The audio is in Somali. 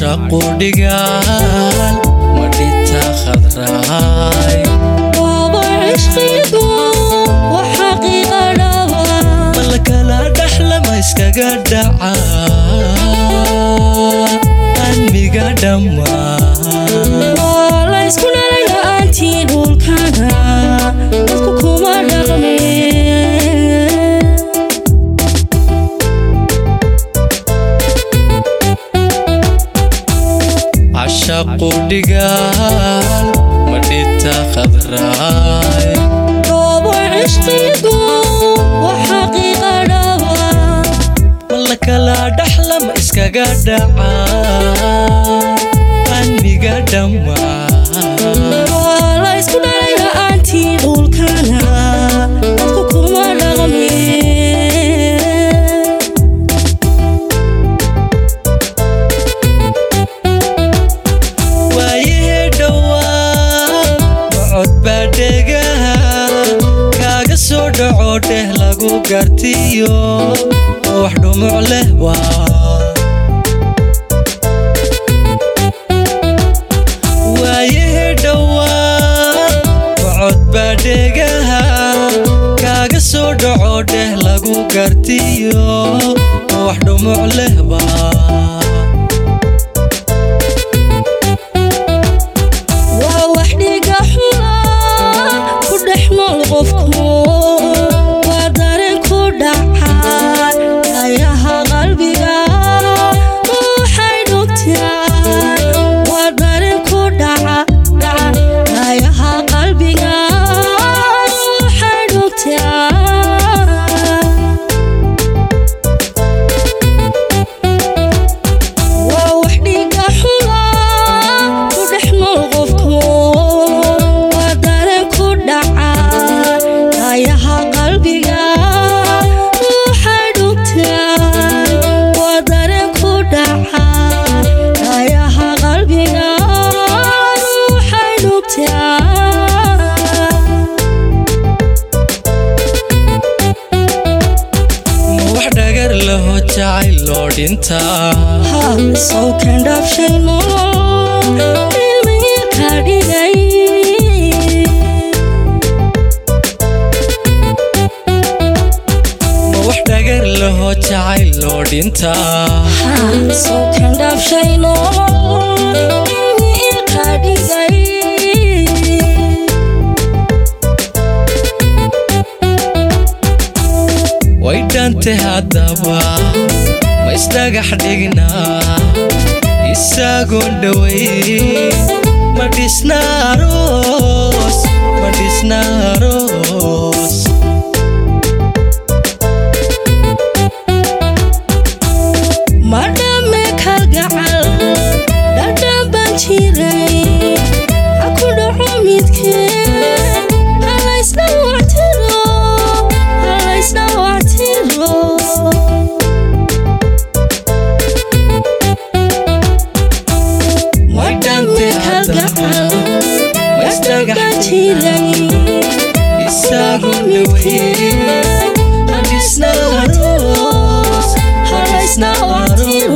cashaqu dhigaal madhita khadraay waaba cishqigu waa xaqiiqa dhaba malkala dhaxlama iskaga dhaca anmiga dhammaan waa la isku dhalay la'aantii dhulkana dadku kuma dhaqme cashaqu dhigaal madhita khadraay waaba cishqigu waa xaqiiqa dhaba malkala dhaxlama iskaga dhaca anmiga dhammaan waa la isku dhalay la'aantii dhulkana dadku kuma dhaqme waayihii dhowaa mocod baa dhegaha kaaga soo dhaco dheh lagu gartiyo wax dhumuc leh waa waayihii dhowaa mocod baa dhegaha kaaga soo dhaco dheh lagu gartiyo wax dhumuc leh waa waa wax dhiga xuna ku dhex nool qofku waa dareen ku dhaca ayaha qalbiga waxay dhugtaan waa dareen ku dhaca dhaca ayaha qalbiga waxay dhugtaan waa wax dhiga xuna ku dhex nool qofku waa dareen ku dhaca ayaha qalbiga waxay dhugtaan waa dareen ku dhaca ayaha qalbiga waxay dhugtaan ma wax dhagar laho jacayl loo dhintaa sawkan dhaafshay nolol ilmihii ka dhigay ma wax dhagar laho jacayl loo dhintaa sawkan dhaafshay nolol ilmihii ka dhigay way dhante haddaba ma isdhagax dhignaa isagoon dhoway ma dhisna aroos ma dhisna aroos ma dhamme kalgacal dhadhan baan jiray ha ku dhaco midkeen halaysna wactiro halaysna wactiro ma dhamme kalgacal dhadhan baan jiray isagoon dhoway ma dhisna aroos ma dhisna aroos